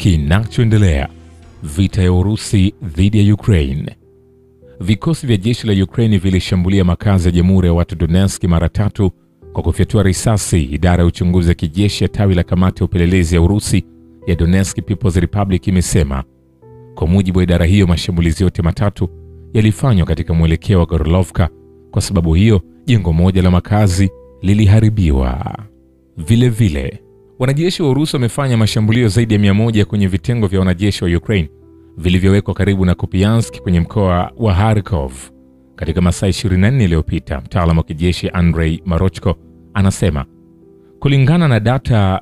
Kinachoendelea: vita ya Urusi dhidi ya Ukraine. Vikosi vya jeshi la Ukraine vilishambulia makazi ya Jamhuri ya Watu Donetsk mara tatu kwa kufyatua risasi. Idara ya uchunguzi wa kijeshi ya tawi la kamati ya upelelezi ya Urusi ya Donetsk People's Republic imesema. Kwa mujibu wa idara hiyo, mashambulizi yote matatu yalifanywa katika mwelekeo wa Gorlovka. Kwa sababu hiyo, jengo moja la makazi liliharibiwa. Vilevile vile, wanajeshi wa Urusi wamefanya mashambulio zaidi ya mia moja kwenye vitengo vya wanajeshi wa Ukraine vilivyowekwa karibu na Kupiansk kwenye mkoa wa Kharkov katika masaa 24 iliyopita. Mtaalamu wa kijeshi Andrei Marochko anasema kulingana na data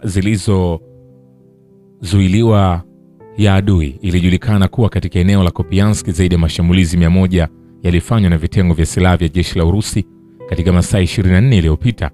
zilizozuiliwa ya adui, ilijulikana kuwa katika eneo la Kupiansk zaidi ya mashambulizi 100 yalifanywa na vitengo vya silaha vya jeshi la Urusi katika masaa 24 iliyopita,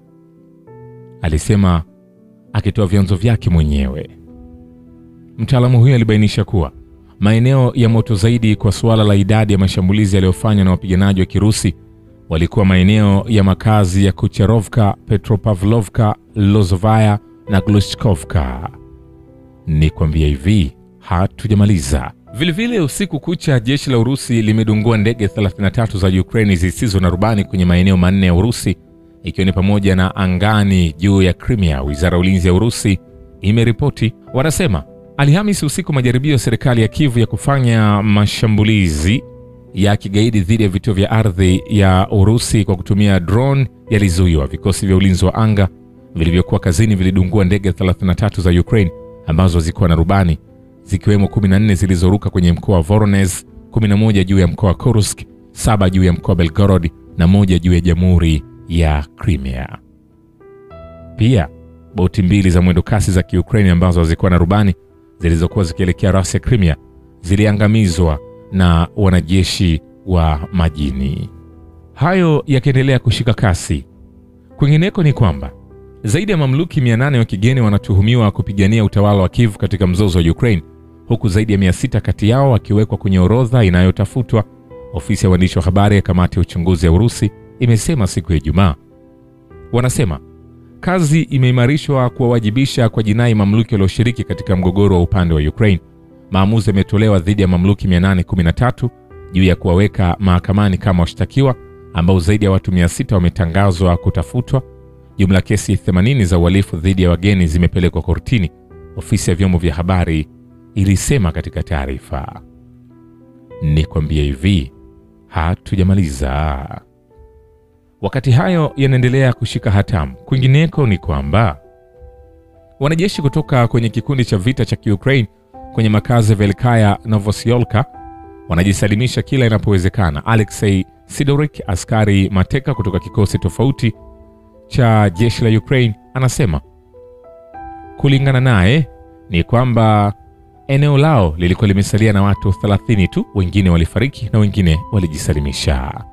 alisema akitoa vyanzo vyake mwenyewe. Mtaalamu huyo alibainisha kuwa maeneo ya moto zaidi kwa suala la idadi ya mashambulizi yaliyofanywa na wapiganaji wa Kirusi walikuwa maeneo ya makazi ya Kucherovka, Petropavlovka, Lozovaya na Glushkovka. Ni kwambia hivi, hatujamaliza. Vilevile, usiku kucha jeshi la Urusi limedungua ndege 33 za Ukraini zisizo na rubani kwenye maeneo manne ya Urusi ikiwa ni pamoja na angani juu ya Crimea. Wizara ya ulinzi ya Urusi imeripoti, wanasema Alhamisi usiku majaribio ya serikali ya Kivu ya kufanya mashambulizi ya kigaidi dhidi ya vituo vya ardhi ya Urusi kwa kutumia drone yalizuiwa. Vikosi vya ulinzi wa anga vilivyokuwa kazini vilidungua ndege 33 za Ukraine ambazo zilikuwa na rubani zikiwemo 14 zilizoruka kwenye mkoa wa Voronezh, 11 juu ya mkoa wa Kursk, saba juu ya mkoa wa Belgorod na moja juu ya jamhuri ya Crimea. Pia boti mbili za mwendokasi za Kiukraini ambazo hazikuwa na rubani zilizokuwa zikielekea rasi ya Crimea ziliangamizwa na wanajeshi wa majini. Hayo yakiendelea kushika kasi, kwingineko ni kwamba zaidi ya mamluki 800 wa kigeni wanatuhumiwa kupigania utawala wa Kiev katika mzozo wa Ukraine, huku zaidi ya 600 kati yao wakiwekwa kwenye orodha inayotafutwa. Ofisi ya waandishi wa habari ya kamati ya uchunguzi ya Urusi imesema siku ya Ijumaa. Wanasema kazi imeimarishwa kuwawajibisha kwa jinai mamluki walioshiriki katika mgogoro wa upande wa Ukraine. Maamuzi yametolewa dhidi ya mamluki 813 juu ya kuwaweka mahakamani kama washtakiwa ambao zaidi ya watu 600 wametangazwa kutafutwa. Jumla kesi 80 za uhalifu dhidi ya wageni zimepelekwa kortini, ofisi ya vyombo vya habari ilisema katika taarifa. Ni kwambia hivi, hatujamaliza. Wakati hayo yanaendelea kushika hatamu, kwingineko ni kwamba wanajeshi kutoka kwenye kikundi cha vita cha Kiukraine kwenye makazi ya Velkaya Novosiolka wanajisalimisha kila inapowezekana. Alexei Sidorik, askari mateka kutoka kikosi tofauti cha jeshi la Ukraine, anasema kulingana naye ni kwamba eneo lao lilikuwa limesalia na watu 30 tu, wengine walifariki na wengine walijisalimisha.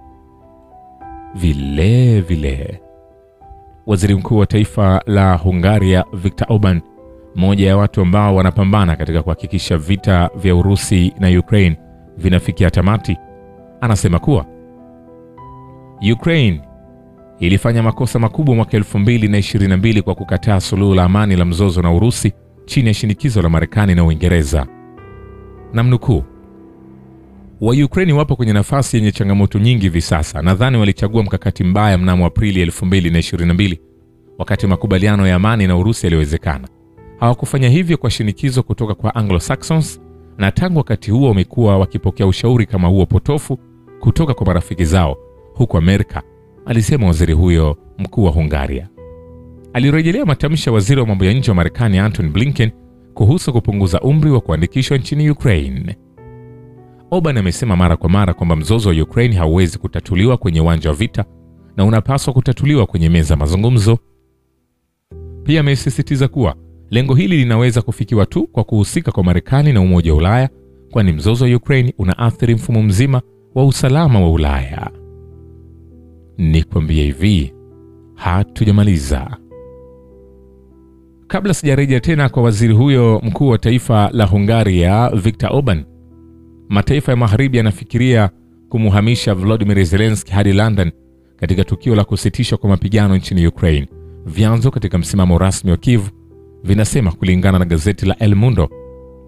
Vile vile waziri mkuu wa taifa la Hungaria Viktor Orban, mmoja ya watu ambao wanapambana katika kuhakikisha vita vya Urusi na Ukraine vinafikia tamati, anasema kuwa Ukraine ilifanya makosa makubwa mwaka 2022 kwa kukataa suluhu la amani la mzozo na Urusi chini ya shinikizo la Marekani na Uingereza. Namnukuu, wa Ukraine wapo kwenye nafasi yenye changamoto nyingi hivi sasa. Nadhani walichagua mkakati mbaya mnamo Aprili 2022 wakati makubaliano ya amani na Urusi yaliwezekana. Hawakufanya hivyo kwa shinikizo kutoka kwa Anglo-Saxons, na tangu wakati huo wamekuwa wakipokea ushauri kama huo potofu kutoka kwa marafiki zao huko Amerika, alisema waziri huyo mkuu wa Hungaria. Alirejelea matamshi ya waziri wa mambo ya nje wa Marekani Antony Blinken kuhusu kupunguza umri wa kuandikishwa nchini Ukraine. Orban amesema mara kwa mara kwamba mzozo wa Ukraine hauwezi kutatuliwa kwenye uwanja wa vita na unapaswa kutatuliwa kwenye meza ya mazungumzo. Pia amesisitiza kuwa lengo hili linaweza kufikiwa tu kwa kuhusika kwa Marekani na Umoja wa Ulaya, kwani mzozo wa Ukraine unaathiri mfumo mzima wa usalama wa Ulaya. Ni kwambia hivi, hatujamaliza. Kabla sijarejea tena kwa waziri huyo mkuu wa taifa la Hungaria Viktor Orban, mataifa ya magharibi yanafikiria kumuhamisha Volodymyr Zelensky hadi London katika tukio la kusitishwa kwa mapigano nchini Ukraine. Vyanzo katika msimamo rasmi wa Kiev vinasema kulingana na gazeti la El Mundo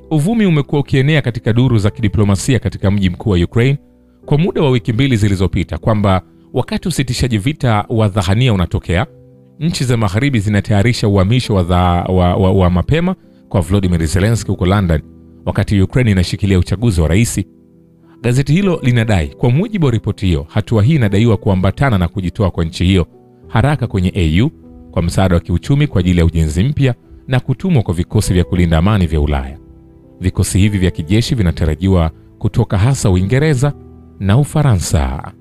Uvumi umekuwa ukienea katika duru za kidiplomasia katika mji mkuu wa Ukraine kwa muda wa wiki mbili zilizopita kwamba wakati usitishaji vita wa dhahania unatokea, nchi za magharibi zinatayarisha uhamisho wa, dha- wa, wa, wa mapema kwa Volodymyr Zelensky huko London, wakati Ukraine inashikilia uchaguzi wa rais. Gazeti hilo linadai, kwa mujibu wa ripoti hiyo, hatua hii inadaiwa kuambatana na kujitoa kwa nchi hiyo haraka kwenye AU kwa msaada wa kiuchumi kwa ajili ya ujenzi mpya na kutumwa kwa vikosi vya kulinda amani vya Ulaya. Vikosi hivi vya kijeshi vinatarajiwa kutoka hasa Uingereza na Ufaransa.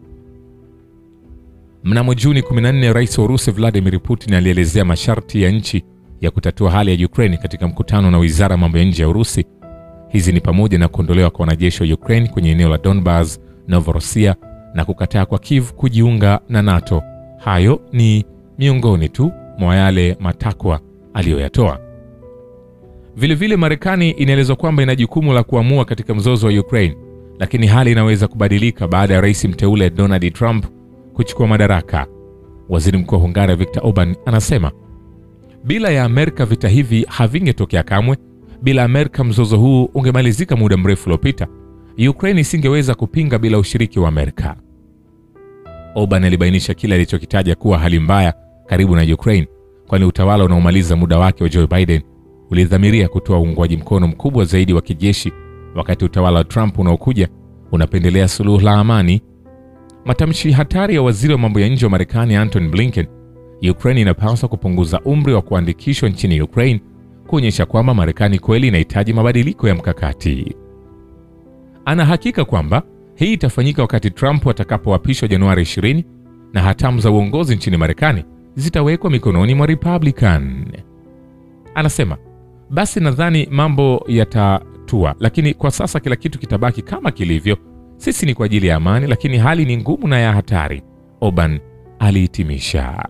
Mnamo Juni 14, rais wa Urusi Vladimir Putin alielezea masharti ya nchi ya kutatua hali ya Ukraine katika mkutano na wizara ya mambo ya nje ya Urusi. Hizi ni pamoja na kuondolewa kwa wanajeshi wa Ukraine kwenye eneo la Donbas, Novorossiya na kukataa kwa Kiev kujiunga na NATO. Hayo ni miongoni tu mwa yale matakwa aliyoyatoa. Vilevile, Marekani inaelezwa kwamba ina jukumu la kuamua katika mzozo wa Ukraine, lakini hali inaweza kubadilika baada ya rais mteule Donald Trump kuchukua madaraka. Waziri Mkuu wa Hungaria Viktor Orban anasema bila ya Amerika vita hivi havingetokea kamwe. Bila Amerika mzozo huu ungemalizika muda mrefu uliopita. Ukraine isingeweza kupinga bila ushiriki wa Amerika. Orban alibainisha kile alichokitaja kuwa hali mbaya karibu na Ukraine, kwani utawala unaomaliza muda wake wa Joe Biden ulidhamiria kutoa uungwaji mkono mkubwa zaidi wa kijeshi, wakati utawala wa Trump unaokuja unapendelea suluhu la amani. Matamshi hatari ya waziri wa mambo ya nje wa Marekani Antony Blinken, Ukraine inapaswa kupunguza umri wa kuandikishwa nchini Ukraine, kuonyesha kwamba Marekani kweli inahitaji mabadiliko ya mkakati. Ana hakika kwamba hii itafanyika wakati Trump atakapoapishwa Januari 20 na hatamu za uongozi nchini Marekani zitawekwa mikononi mwa Republican. Anasema basi, nadhani mambo yatatua, lakini kwa sasa kila kitu kitabaki kama kilivyo. Sisi ni kwa ajili ya amani, lakini hali ni ngumu na ya hatari, Orban alihitimisha.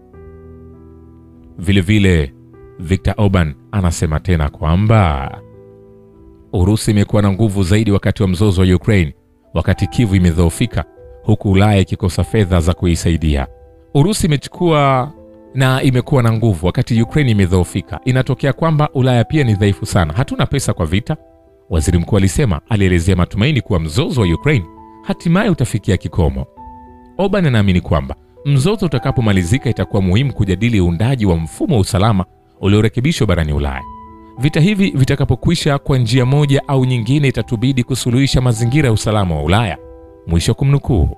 Vilevile Viktor Orban anasema tena kwamba Urusi imekuwa na nguvu zaidi wakati wa mzozo wa Ukraine, wakati Kivu imedhoofika, huku Ulaya ikikosa fedha za kuisaidia. Urusi imechukua na imekuwa na nguvu wakati Ukraine imedhoofika. Inatokea kwamba Ulaya pia ni dhaifu sana, hatuna pesa kwa vita, waziri mkuu alisema. Alielezea matumaini kuwa mzozo wa Ukraine hatimaye utafikia kikomo. Orban anaamini kwamba mzozo utakapomalizika itakuwa muhimu kujadili uundaji wa mfumo wa usalama uliorekebishwa barani Ulaya. Vita hivi vitakapokwisha kwa njia moja au nyingine, itatubidi kusuluhisha mazingira ya usalama wa Ulaya. Mwisho kumnukuu.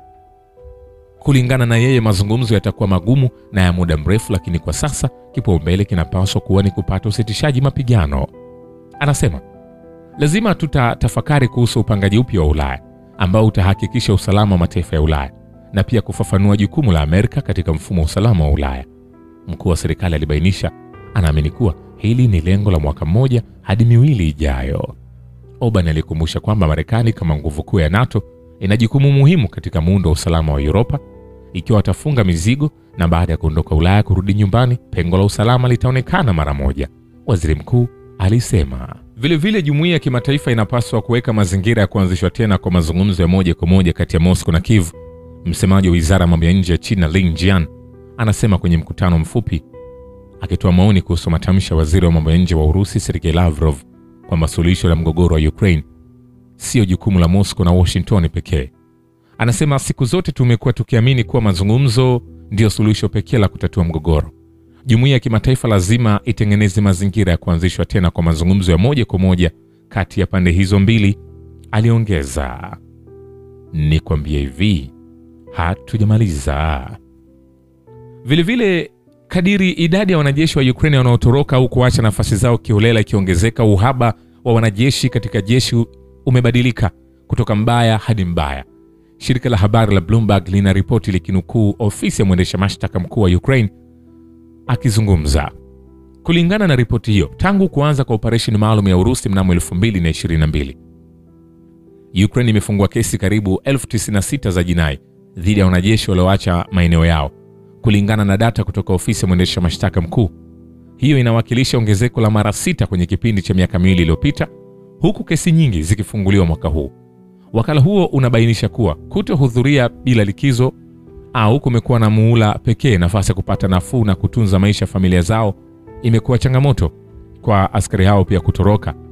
Kulingana na yeye, mazungumzo yatakuwa magumu na ya muda mrefu, lakini kwa sasa kipaumbele kinapaswa kuwa ni kupata usitishaji mapigano. Anasema lazima tutatafakari kuhusu upangaji upya wa Ulaya ambao utahakikisha usalama wa mataifa ya Ulaya na pia kufafanua jukumu la Amerika katika mfumo wa usalama wa Ulaya. Mkuu wa serikali alibainisha anaamini kuwa hili ni lengo la mwaka mmoja hadi miwili ijayo. Orban alikumbusha kwamba Marekani kama nguvu kuu ya NATO ina jukumu muhimu katika muundo wa usalama wa Uropa. Ikiwa watafunga mizigo na baada ya kuondoka Ulaya kurudi nyumbani, pengo la usalama litaonekana mara moja, waziri mkuu alisema. Vilevile, jumuiya ya kimataifa inapaswa kuweka mazingira ya kuanzishwa tena kwa mazungumzo ya moja kwa moja kati ya Moscow na Kiev. Msemaji wa wizara ya mambo ya nje ya China Lin Jian anasema kwenye mkutano mfupi akitoa maoni kuhusu matamshi ya waziri wa mambo ya nje wa Urusi Sergei Lavrov kwamba suluhisho la mgogoro wa Ukraine sio jukumu la Moscow na Washington pekee. Anasema siku zote tumekuwa tukiamini kuwa mazungumzo ndiyo suluhisho pekee la kutatua mgogoro. Jumuiya ya kimataifa lazima itengeneze mazingira ya kuanzishwa tena kwa mazungumzo ya moja kwa moja kati ya pande hizo mbili, aliongeza. Ni kwambia hivi, hatujamaliza. Vilevile, kadiri idadi ya wanajeshi wa Ukraine wanaotoroka au kuacha nafasi zao kiholela ikiongezeka, uhaba wa wanajeshi katika jeshi umebadilika kutoka mbaya hadi mbaya. Shirika la habari la Bloomberg lina ripoti likinukuu ofisi ya mwendesha mashtaka mkuu wa Ukraine akizungumza. Kulingana na ripoti hiyo, tangu kuanza kwa operesheni maalum ya Urusi mnamo 2022 Ukraine imefungua kesi karibu elfu 96 za jinai dhidi ya wanajeshi walioacha maeneo yao, kulingana na data kutoka ofisi ya mwendesha mashtaka mkuu. Hiyo inawakilisha ongezeko la mara sita kwenye kipindi cha miaka miwili iliyopita, huku kesi nyingi zikifunguliwa mwaka huu. Wakala huo unabainisha kuwa kutohudhuria bila likizo au kumekuwa na muhula pekee nafasi ya kupata nafuu na kutunza maisha ya familia zao imekuwa changamoto kwa askari hao pia kutoroka.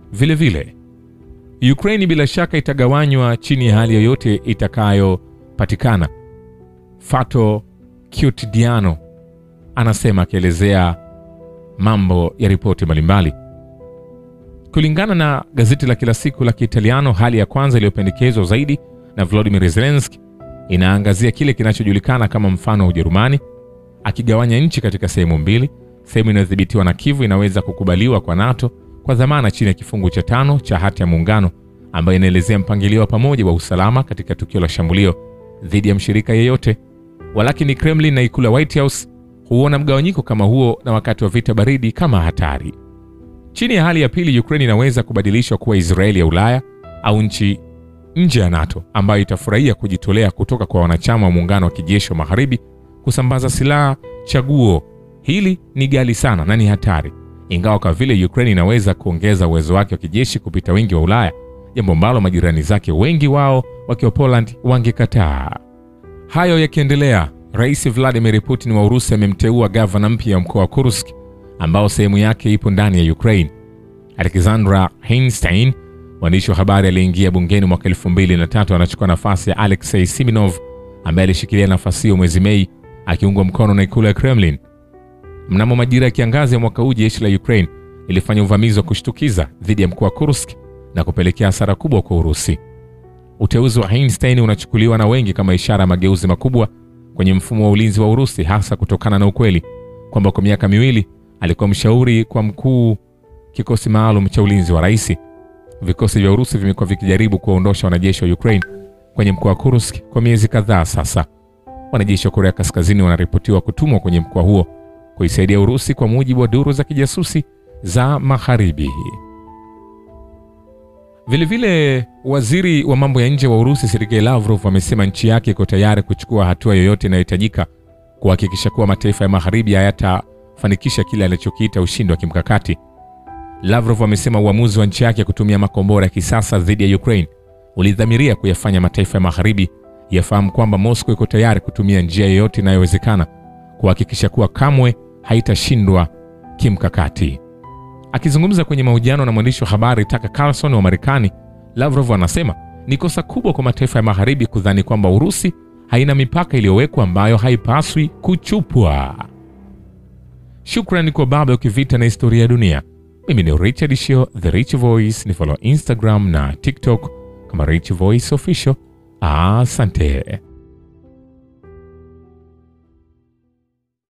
Vilevile Ukraini bila shaka itagawanywa chini ya hali yoyote itakayopatikana. Fato Quotidiano anasema akielezea mambo ya ripoti mbalimbali. Kulingana na gazeti la kila siku la Kiitaliano, hali ya kwanza iliyopendekezwa zaidi na Volodymyr Zelensky inaangazia kile kinachojulikana kama mfano wa Ujerumani, akigawanya nchi katika sehemu mbili. Sehemu inayodhibitiwa na Kivu inaweza kukubaliwa kwa NATO kwa dhamana chini ya kifungu cha tano cha hati ya muungano ambayo inaelezea mpangilio wa pamoja wa usalama katika tukio la shambulio dhidi ya mshirika yeyote. Walakini Kremlin na ikulu ya White House huona mgawanyiko kama huo na wakati wa vita baridi kama hatari. Chini ya hali ya pili, Ukraine inaweza kubadilishwa kuwa Israeli ya Ulaya au nchi nje ya NATO ambayo itafurahia kujitolea kutoka kwa wanachama wa muungano wa kijeshi wa magharibi kusambaza silaha. Chaguo hili ni ghali sana na ni hatari, ingawa kwa vile Ukraine inaweza kuongeza uwezo wake wa kijeshi kupita wengi wa Ulaya, jambo ambalo majirani zake wengi wao wakiwa Poland wangekataa. Hayo yakiendelea, Rais Vladimir Putin wa Urusi amemteua gavana mpya wa mkoa wa Kursk ambao sehemu yake ipo ndani ya Ukraine. Alexandra Heinstein, mwandishi wa habari aliyeingia bungeni mwaka 2003, anachukua nafasi ya Alexei Siminov ambaye alishikilia nafasi hiyo mwezi Mei akiungwa mkono na ikulu ya Kremlin. Mnamo majira ya kiangazi ya mwaka huu, jeshi la Ukraine lilifanya uvamizi wa kushtukiza dhidi ya mkoa wa Kursk na kupelekea hasara kubwa kwa Urusi. Uteuzi wa Heinstein unachukuliwa na wengi kama ishara ya mageuzi makubwa kwenye mfumo wa ulinzi wa Urusi, hasa kutokana na ukweli kwamba kwa miaka miwili alikuwa mshauri kwa mkuu kikosi maalum cha ulinzi wa rais. Vikosi vya Urusi vimekuwa vikijaribu kuwaondosha wanajeshi wa Ukraine kwenye mkoa wa Kursk kwa miezi kadhaa sasa. Wanajeshi wa Korea Kaskazini wanaripotiwa kutumwa kwenye mkoa huo kuisaidia Urusi, kwa mujibu wa duru za kijasusi za Magharibi. Vilevile, waziri wa mambo ya nje wa Urusi Sergei Lavrov amesema nchi yake iko tayari kuchukua hatua yoyote inayohitajika kuhakikisha kuwa mataifa ya Magharibi hayatafanikisha kile alichokiita ushindi wa kimkakati. Lavrov amesema uamuzi wa nchi yake kutumia makombora ya kisasa dhidi ya Ukraine ulidhamiria kuyafanya mataifa ya Magharibi yafahamu kwamba Moscow iko tayari kutumia njia yoyote inayowezekana kuhakikisha kuwa kamwe haitashindwa kimkakati. Akizungumza kwenye mahojiano na mwandishi wa habari Tucker Carlson wa Marekani, Lavrov anasema ni kosa kubwa kwa mataifa ya Magharibi kudhani kwamba Urusi haina mipaka iliyowekwa ambayo haipaswi kuchupwa. Shukrani kwa baba ukivita na historia ya dunia. Mimi ni Richard Shio, The Rich Voice. Ni follow Instagram na TikTok kama Rich Voice Official. Asante.